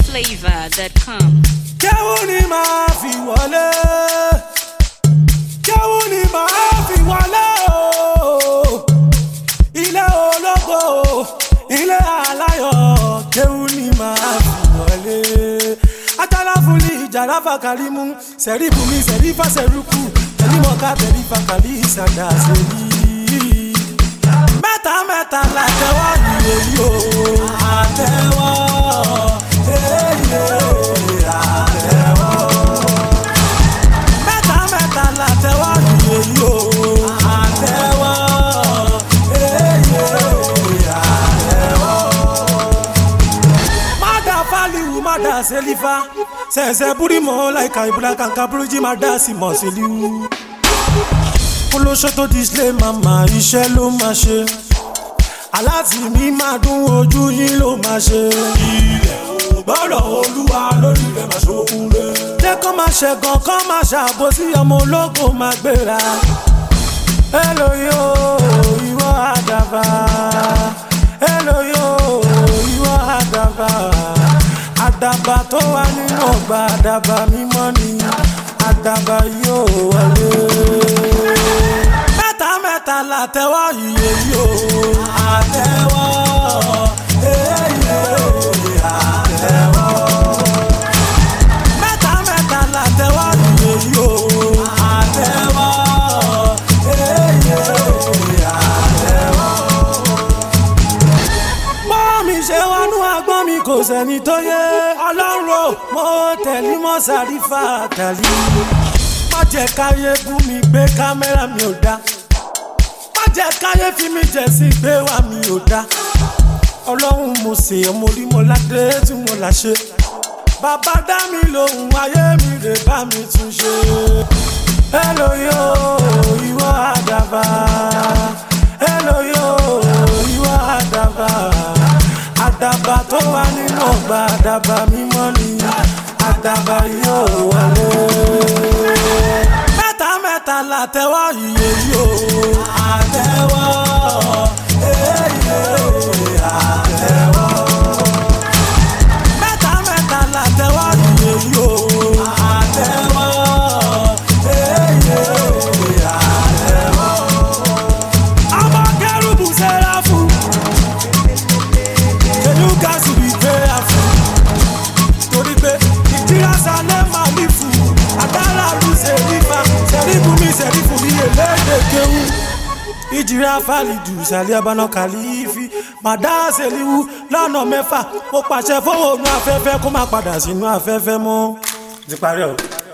NigerFlavor.com. kéwù ni màá fi wọlé kéwù ni màá fi wọlé o ilé ológo ilé aláyọ̀ kéwù ni màá fi wọlé ajala fúnli ìjàrá fàkàrímù sẹ̀rí bùnmi sẹ̀rí fàṣẹrùkù tẹ̀lé mọ̀ká tẹ̀lé fàkàrí ìsàdà sẹ́yìn mẹ́ta mẹ́ta la tẹ́wọ́ ìwé yìí o àtẹ́wọ́ èyí àtẹ́wọ́. mẹ́ta mẹ́ta la tẹ́wọ́ ìwé yìí o àtẹ́wọ́ èyí àtẹ́wọ́. Mada faliwu mada selifa sẹ̀nsẹ̀ burimo láìka ìbúra kankan burújí mada sì mọ̀ síliwu olóṣó tó display mama iṣẹ́ ló máa ṣe aláàtì mi máa dún ojú yín ló máa ṣe. ilẹ̀ ò gbọ́dọ̀ olúwa lórí rẹ̀ máa ṣokùn rẹ̀. jẹ́ kó máa ṣẹ̀gàn kó máa ṣàbòsí ọmọ ológo máa gbéra. èlò yóò ìwọ àdàbà èlò yóò ìwọ àdàbà àdàbà tó wà nínú ọgbà àdàbà mímọ́ ni àdàbà yóò wọlé mẹ́ta mẹ́ta la tẹ́wọ́ iye yóò àtẹ́wọ́ èyí àtẹ́wọ́. mẹ́ta mẹ́ta la tẹ́wọ́ iye yóò àtẹ́wọ́ èyí àtẹ́wọ́. bọ́ mi ṣe wọnú agbọ́n mi kò sẹ́ni tó yé ọlọ́run mo tẹ̀lé mọ́ sàrífà tẹ̀lé má jẹ́ káyé bú mi gbé kámẹ́rà mi ò dá má jẹ́ káyé fi mi jẹ̀ sí gbé wá mi ò dá ọlọ́run mo sè é mo rí mo ládé tí mo là ṣe bàbá dá mi lóhùn ayé mi rè bá mi tún ṣe èlò yóò ìwọ àdàbà èlò yóò ìwọ àdàbà àdàbà tó wà nínú ọgbà àdàbà mímọ́ ni àdàbà yóò wọlé mẹ́ta mẹ́ta la tẹ́wọ́ iye yóò àtẹ́wọ́ èyí àtẹ́wọ́. mẹ́ta mẹ́ta la tẹ́wọ́ iye yóò àtẹ́wọ́ èyí àtẹ́wọ́. ọmọ kẹrùbù sẹ́ra fún kẹlú gáàsì bí gbéra fún torí pé ìdíra sálẹ̀ máa ní fún agbára lù sẹ́rífà sẹ́rífù mi sẹ́rífù mi èlédè kéwù. ìjìrà fàlìdù sàlẹ̀ abáná kàlífì màdá sẹ́líwù lọ́nà mẹ́fà mo pàṣẹ fóònù afẹ́fẹ́ kó má padà sínú afẹ́fẹ́ mọ́. ti parí ọ̀rọ̀.